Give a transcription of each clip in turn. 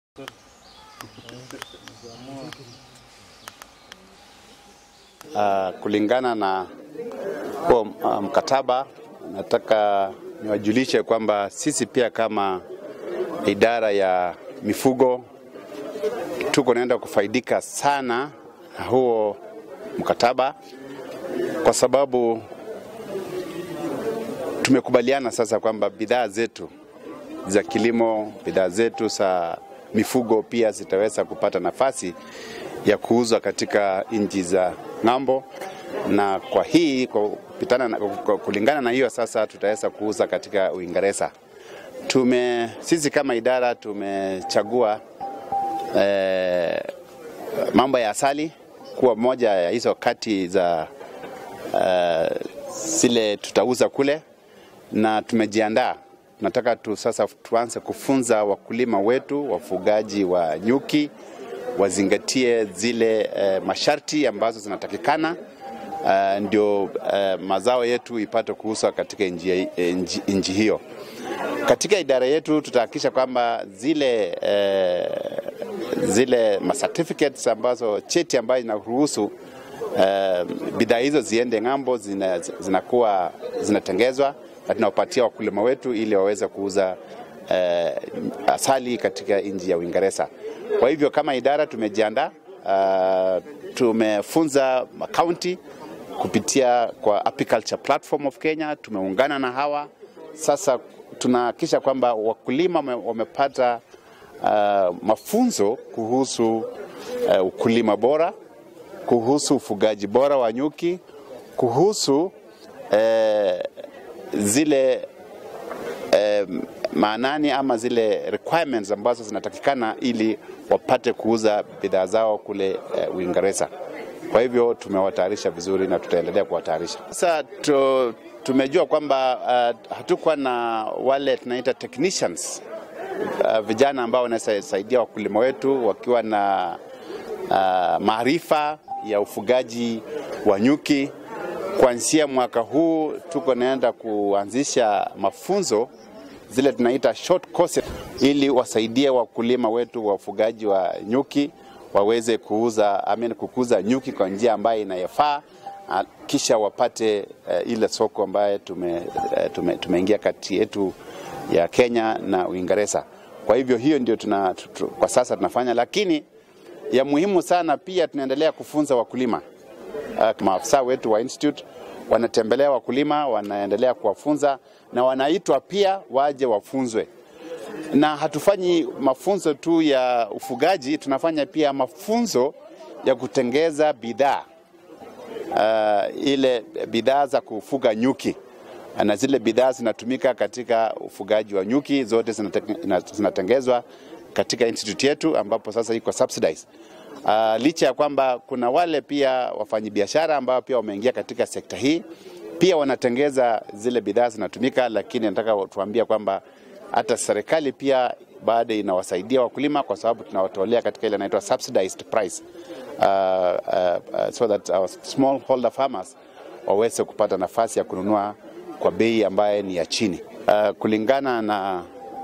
Uh, kulingana na huo uh, mkataba, nataka niwajulishe kwamba sisi pia kama idara ya mifugo tuko naenda kufaidika sana na huo mkataba, kwa sababu tumekubaliana sasa kwamba bidhaa zetu za kilimo, bidhaa zetu za mifugo pia zitaweza kupata nafasi ya kuuzwa katika nchi za ng'ambo, na kwa hii kwa kupitana na, kwa kulingana na hiyo sasa tutaweza kuuza katika Uingereza. Tume sisi kama idara tumechagua eh, mambo ya asali kuwa moja ya hizo kati za uh, zile tutauza kule, na tumejiandaa. Nataka tu sasa tuanze kufunza wakulima wetu, wafugaji wa nyuki wazingatie zile uh, masharti ambazo zinatakikana uh, ndio uh, mazao yetu ipate kuuzwa katika nchi hiyo. Katika idara yetu tutahakikisha kwamba zile uh, zile ma certificates ambazo cheti ambayo inaruhusu uh, bidhaa hizo ziende ng'ambo zinakuwa zina zinatengezwa na tunawapatia wakulima wetu ili waweze kuuza uh, asali katika nchi ya Uingereza. Kwa hivyo kama idara tumejiandaa, uh, tumefunza kaunti kupitia kwa Apiculture Platform of Kenya, tumeungana na hawa sasa, tunahakikisha kwamba wakulima wamepata uh, mafunzo kuhusu uh, ukulima bora, kuhusu ufugaji bora wa nyuki, kuhusu uh, zile uh, maanani ama zile requirements ambazo zinatakikana ili wapate kuuza bidhaa zao kule uh, Uingereza. Kwa hivyo tumewatayarisha vizuri na tutaendelea kuwatayarisha. Sasa tu, tumejua kwamba uh, hatukuwa na wale tunaita technicians uh, vijana ambao wanasaidia wakulima wetu wakiwa na uh, maarifa ya ufugaji wa nyuki. Kuanzia mwaka huu tuko naenda kuanzisha mafunzo zile tunaita short courses, ili wasaidie wakulima wetu wa ufugaji wa nyuki waweze kuuza amen, kukuza nyuki kwa njia ambayo inayofaa, kisha wapate uh, ile soko ambayo tume, uh, tume, tumeingia kati yetu ya Kenya na Uingereza. Kwa hivyo hiyo ndio tuna, tu, kwa sasa tunafanya, lakini ya muhimu sana pia tunaendelea kufunza wakulima. Uh, maafisa wetu wa institute wanatembelea wakulima, wanaendelea kuwafunza na wanaitwa pia waje wafunzwe. Na hatufanyi mafunzo tu ya ufugaji, tunafanya pia mafunzo ya kutengeza bidhaa uh, ile bidhaa za kufuga nyuki na zile bidhaa zinatumika katika ufugaji wa nyuki zote zinatengezwa katika institute yetu ambapo sasa iko subsidized. Uh, licha ya kwamba kuna wale pia wafanyabiashara ambao pia wameingia katika sekta hii pia wanatengeza zile bidhaa zinatumika, lakini nataka tuambia kwamba hata serikali pia bado inawasaidia wakulima kwa sababu tunawatolea katika ile inaitwa subsidized price uh, uh, uh, so that our small holder farmers waweze kupata nafasi ya kununua kwa bei ambaye ni ya chini. Uh, kulingana na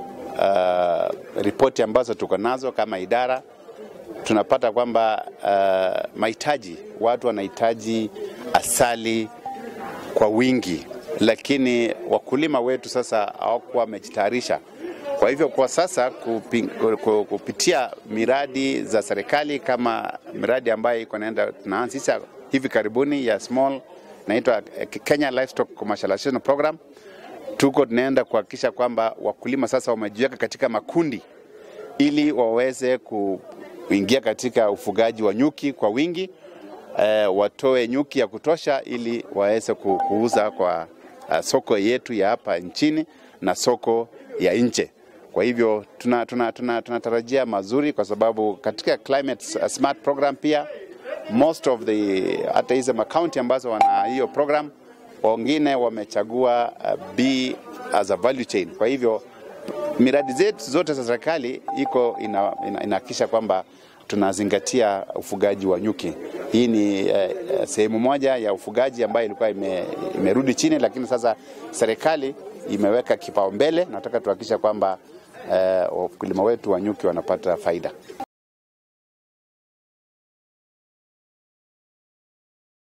uh, ripoti ambazo tuko nazo kama idara tunapata kwamba uh, mahitaji, watu wanahitaji asali kwa wingi, lakini wakulima wetu sasa hawakuwa wamejitayarisha. Kwa hivyo kwa sasa kupi, kupitia miradi za serikali kama miradi ambayo iko naenda tunaanzisha hivi karibuni ya small naitwa Kenya Livestock Commercialization Program, tuko tunaenda kuhakikisha kwamba wakulima sasa wamejiweka katika makundi ili waweze kuingia katika ufugaji wa nyuki kwa wingi eh, watoe nyuki ya kutosha ili waweze kuuza kwa uh, soko yetu ya hapa nchini na soko ya nje. Kwa hivyo tunatarajia tuna, tuna, tuna mazuri kwa sababu katika climate smart program pia most of the hata hizo makaunti ambazo wana hiyo program wengine wamechagua uh, B as a value chain. Kwa hivyo miradi zetu zote za serikali iko inahakikisha ina, ina kwamba tunazingatia ufugaji wa nyuki. Hii ni eh, sehemu moja ya ufugaji ambayo ilikuwa ime, imerudi chini, lakini sasa serikali imeweka kipaumbele. Nataka tuhakikisha kwamba wakulima wetu wa nyuki wanapata faida.